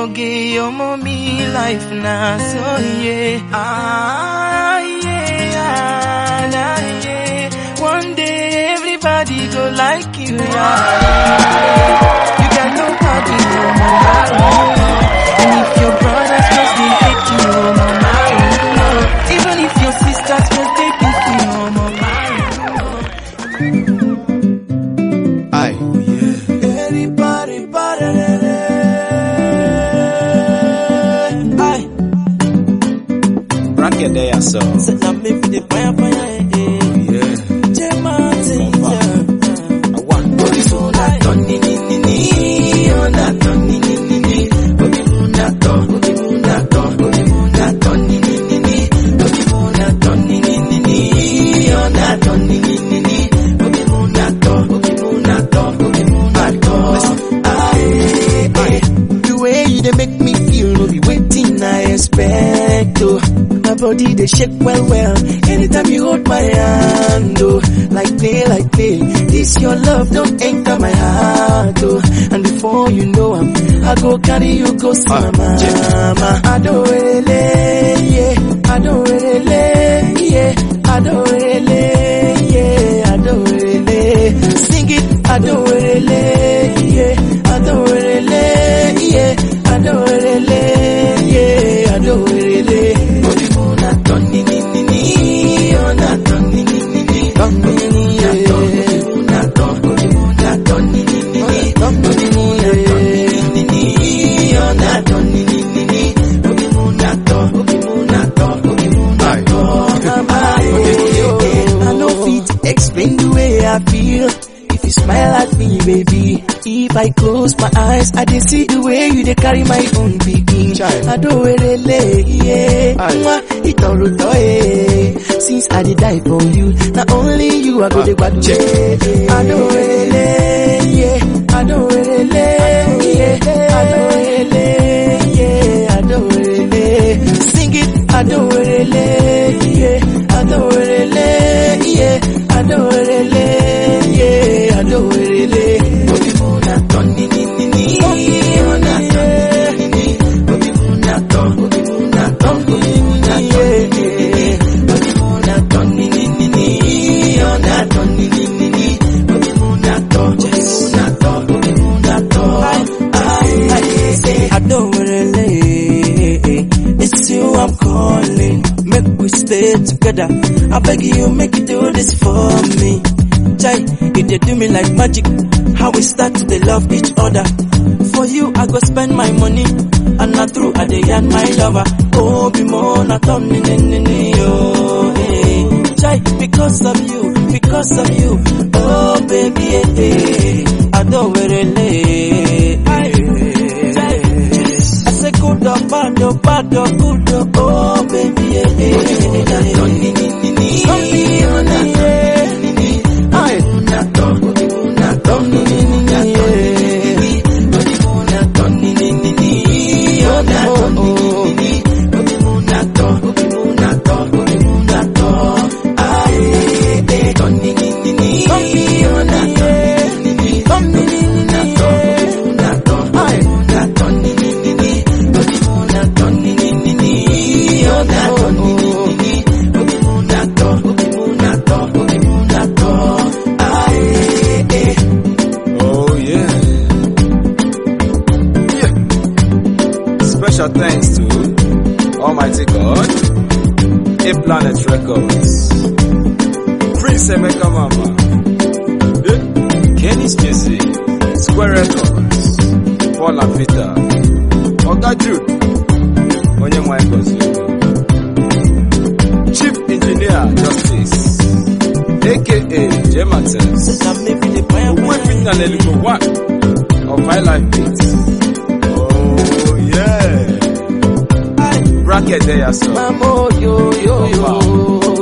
oge your mommy life na so yeah. Ah yeah, ah, nah, yeah. One day everybody go like you. Yeah. You got nobody, no mama. And if your brothers just they hate you, oh mama. Even if your sisters just they beat you, oh mama. Aye. Everybody, body, Aye. Bracket there, so. Set up me for the fire, fire, eh, eh. Yeah. J Martin, yeah. I want. Body so that done, ni, ni, ni, ni. Oh, that done, ni, ni, ni, ni. Body moon, that done, body moon, that done, body moon, that done, ni, ni, ni, ni. Body moon, that done, ni, ni, ni, ni. Oh, that done, ni, ni, ni, ni. Body moon, that done, body moon, that done, body moon, that done. Aye, aye. The way you dey make me feel no be waiting I expect oh. My body dey shake well well anytime you hold my hand oh. Like play like play, this your love don't enter my heart oh. And before you know am, I go carry you go see my mama. Adorele, yeah, adorele, yeah, adorele, yeah, adorele. Sing it, adorele, yeah, adorele, yeah, adorele, yeah, adorele. Body mo na ton ni ni ni ni, oh na ton ni ni ni ni, ton ni ni ni, yeah. Body mo na ton, body mo na ton ni ni ni ni, body mo na ton ni ni ni ni, oh na ton ni ni ni ni, body mo na ton, body mo na ton, body mo na ton. I no fit explain the way I feel. If you smile at me, baby. If I close my eyes, I dey see the way you dey carry my own pikin. Child. Adorele, yeah. Aye. Mwah, itoruto, eh. Since I dey die for you, not only you I go Ah, dey gbadu. check. Adorele, yeah. Adorele, yeah. Adorele, yeah. Adorele. Sing it, adorele, yeah. Adorele, yeah. Adorele, yeah. Adorele. Bobby Muna, Tony, ni, ni, ni. Muna, Tony, ni, ni, ni. Bobby Muna, Tony, Bobby Muna, Tony, Bobby Muna, Tony, Bobby Muna, Tony, ni, ni, ni. Muna, Tony, ni, ni, ni. Bobby Muna, Tony, Bobby Muna, Tony, Bobby Muna, Tony. Aye, aye, say, Adorele, it's you I'm calling. Make we stay together. I beg you, make you do this for me. Chai, it dey do me like magic. How we start to dey love each other. For you, I go spend my money. And not through, I dey yarn my lover. Oh, be more, not on ni ni ni ni, oh, hey. Chai, because of you, because of you. Oh, baby, eh, eh. Adorele, Aye. Chai, I say good or bad or bad or good or oh baby yeah yeah yeah Tony ni ni ni Tony ona ni ni Ay na Tony na Tony ni ni ni yeah Tony na Tony ni ni ni ona Tony ni ni ni Tony na Tony na Tony na Tony Ay eh Tony ni ni ni Tony ona Tony ni ni Tony na Tony na Tony Ay na Tony ni ni ni Tony na Tony ni ni ni Oh na Tony ni ni ni Tony na Tony na Tony na Tony Ay eh Oh, yeah. Yeah. Special thanks to Almighty God, A Planet Records, Prince Emeka Mama, yeah. Kenny's Music, Square Records, Paul and Peter, Oga Jude, Onye Mwaikozu, Chief Engineer Justice, aka J. Martins, Weeping and Eligo One of High Life Beats. Oh, yeah. Bracket there, so. Mamo yo yo yo